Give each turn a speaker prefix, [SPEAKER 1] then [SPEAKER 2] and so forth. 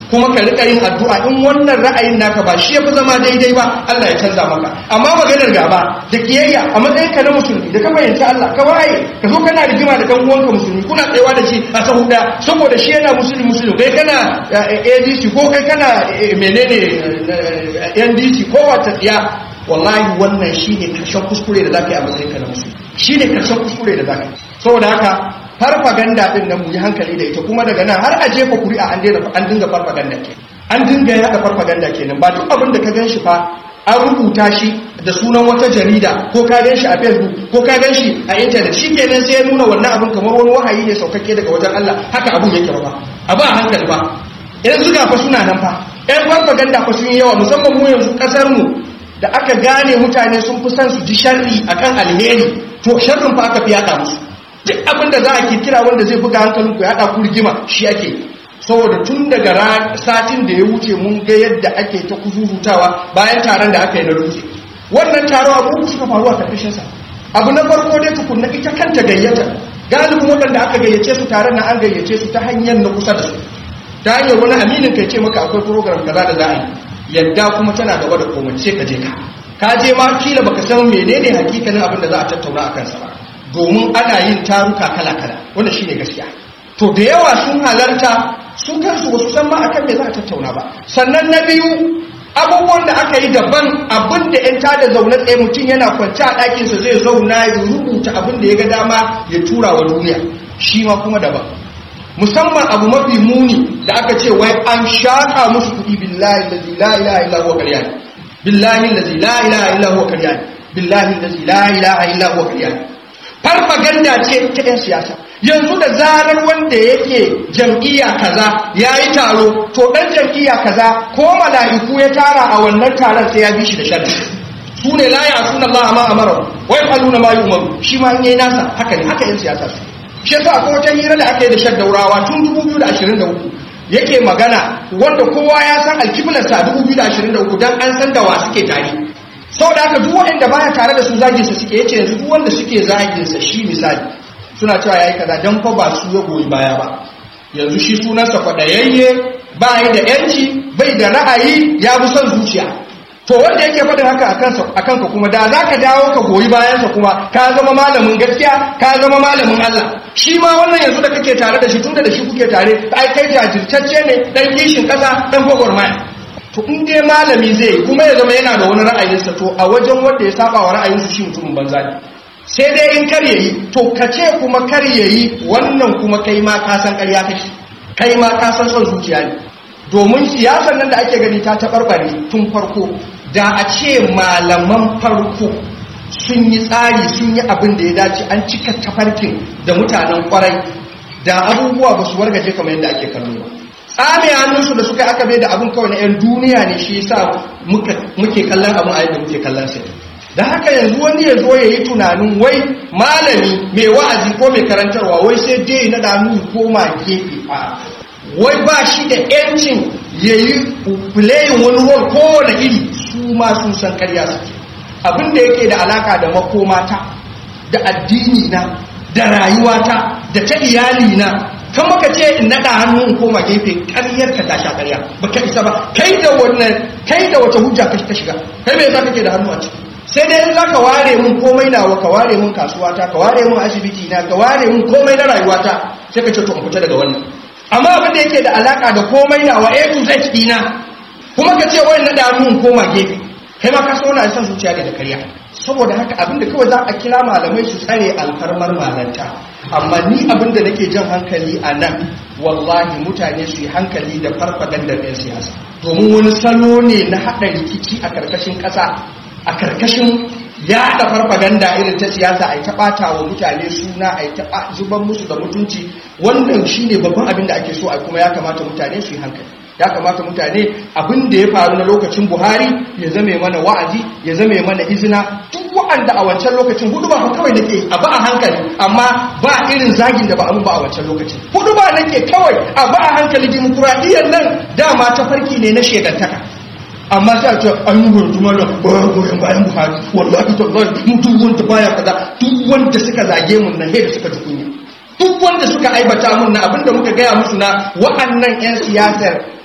[SPEAKER 1] kuma ka rika yin addu'a in wannan ra'ayin naka ba shi yafi zama daidai ba Allah ya canza maka amma maganar gaba da kiyayya a matsayin ka na musulmi da ka fahimci Allah ka waye ka zo kana rigima da kan uwanka musulmi kuna tsayawa da shi a sahu da saboda shi yana musulmi musulmi kai kana ADC ko kai kana menene NDC ko wata tsiya wallahi wannan shine karshen kuskure da zaka yi a matsayin ka na musulmi shine karshen kuskure da zaka yi saboda haka farfaganda din nan mu yi hankali da ita kuma daga nan har a jefa kuri'a an daina an dinga farfaganda ke an dinga yada farfaganda kenan ba duk abin da ka ganshi fa an rubuta shi da sunan wata jarida ko ka ganshi a facebook ko ka ganshi a internet shikenan sai ya nuna wannan abin kamar wani wahayi ne saukakke daga wajen Allah haka abun yake ba abu a hankali ba yanzu ga fa suna nan fa yan farfaganda fa sun yi yawa musamman mu yanzu kasar mu da aka gane mutane sun fi son su ji sharri akan alheri to sharrin fa aka fi yada musu duk abin da za a kirkira wanda zai buga hankalin ku ya haɗa ku rigima shi ake saboda tun daga satin da ya wuce mun ga yadda ake ta kuzurutawa bayan taron da aka yi na dutse wannan taro abu suka faru a karkashin sa abu na farko dai tukunna ita kanta gayyata galibin waɗanda aka gayyace su taron na an gayyace su ta hanyar na kusa da su ta hanyar wani aminin kai ce maka akwai program kaza da za a yi yadda kuma tana gaba da komai sai ka je ka ka je ma kila baka san menene hakikanin abin da za a tattauna a kansa ba domin ana yin taruka kala-kala wanda shine gaskiya to da yawa sun halarta su kansu wasu san ma akan me za a tattauna ba sannan na biyu abubuwan da aka yi daban abin da yan tada zaune tsaye mutum yana kwance a ɗakinsa zai zauna ya rubuta abin da ya ga dama ya tura wa duniya shi ma kuma daban musamman abu mafi muni da aka ce wai an shaƙa musu kuɗi billahi lazi la ilaha illa huwa ƙarya billahi lazi la ilaha illa huwa ƙarya billahi lazi la ilaha illa huwa ƙarya farfaganda ce ta 'yan siyasa yanzu da zarar wanda yake jam'iyya kaza ya yi taro to ɗan jam'iyya kaza ko mala'iku ya tara a wannan taron sai ya bi shi da sharri su ne la ya suna Allah ma amara wai faluna ma yumaru shi ma in yayi nasa haka ne haka 'yan siyasa su shi yasa akwai wata hira da aka yi da shaddaurawa tun 2023 yake magana wanda kowa ya san alkiblarsa 2023 dan an san da wa suke tare sau da aka duk waɗanda baya tare da su zaginsa suke yace yanzu duk wanda suke zaginsa shi misali suna cewa yayi kaza dan fa ba su ya goyi baya ba yanzu shi sunansa kwadayayye ba yi da yanci bai da ra'ayi ya bi son zuciya to wanda yake faɗin haka a kanka kuma da za ka dawo ka goyi bayansa kuma ka zama malamin gaskiya ka zama malamin Allah shi ma wannan yanzu da kake tare da shi tunda da shi kuke tare ai kai jajirtacce ne dan kishin ƙasa dan gwagwarmaya to in dai malami zai yi kuma ya zama yana da wani ra'ayinsa to a wajen wanda ya saba wa ra'ayinsu shi mutumin banza ne sai dai in kar yayi to ka ce kuma kar yayi wannan kuma kai ma ka san ƙarya kake kai ma ka san son zuciya ne domin siyasar nan da ake gani ta taɓarɓare tun farko da a ce malaman farko sun yi tsari sun yi abin da ya dace an cika tafarkin da mutanen kwarai da abubuwa ba su wargaje kamar yadda ake kallo ba tsame hannunsu da suka aka bai da abin kawai na 'yan duniya ne shi yasa muke kallon abin a yadda muke kallon sai da haka yanzu wani ya zo ya yi tunanin wai malami mai wa'azi ko mai karantarwa wai sai dai na danu koma gefe a wai ba shi da 'yancin ya yi playing wani role kowane iri su ma sun san karya suke abin da yake da alaka da makomata da addini na da rayuwata da ta iyali na kan maka ce in naɗa hannu in koma gefe ƙaryar ka tasha ƙarya ba ka isa ba kai da wannan kai da wata hujja ka shiga kai me yasa kake da hannu a ciki sai dai in zaka ware mun komai nawa ka ware mun kasuwata ka ware mun asibiti na ka ware mun komai na rayuwata sai ka ce to in fita daga wannan amma abin da yake da alaka da komai nawa A to Z dina kuma ka ce wai naɗa hannu in koma gefe kai ma ka so na san zuciya ne da ƙarya saboda haka abin da kawai za a kira malamai su tsare alfarmar malanta amma ni abin da nake jan hankali a nan wallahi mutane su yi hankali da farfagandar 'yan siyasa domin wani salo ne na haɗa rikici a karkashin ƙasa a karkashin yaɗa farfaganda irin ta siyasa a yi ta ɓata wa mutane suna a yi ta zuban musu da mutunci wannan shine babban abin da ake so a kuma ya kamata mutane su yi hankali ya kamata mutane abin da ya faru na lokacin buhari ya zame mana wa'azi ya zame mana izina duk wa'anda a wancan lokacin hudu ba kawai nake a ba a hankali amma ba irin zagin da ba a ba a wancan lokacin hudu ba nake kawai a ba a hankali dimokuraɗiyyar nan dama ta farki ne na shegantaka amma sai a ce an yi gurtu mana bayan goyon bayan buhari wallahi tallahi mutum wanda baya kaza duk wanda suka zage mun nan da suka ji kunya duk wanda suka aibata mun na abinda muka gaya musu na wa'annan 'yan siyasar